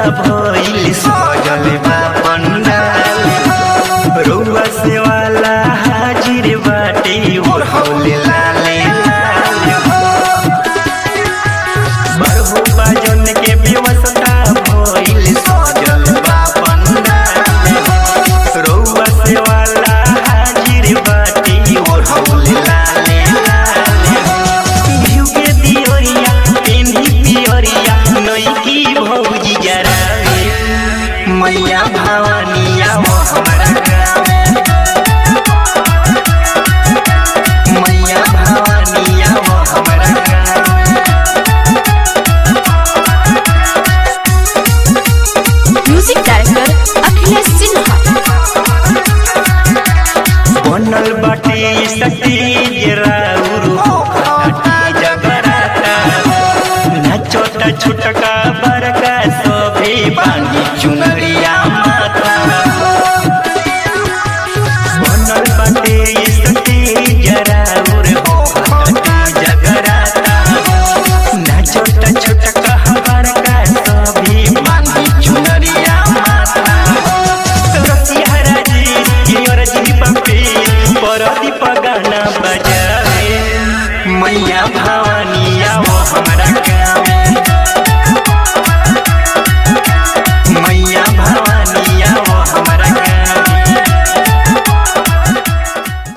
भइल सजल बा पंडाल रउआ से वाला हाजिर बाटे ओढ़ौले लाले लाल बरहु बाजन के व्यवस्था भइल सजल बा पंडाल रउआ से वाला हाजिर बाटे ओढ़ौले लाले लाल घिउ के दियोरिया पेन्ही पियोरिया नई की भौजी जरावे मैया भवानिया वो हमर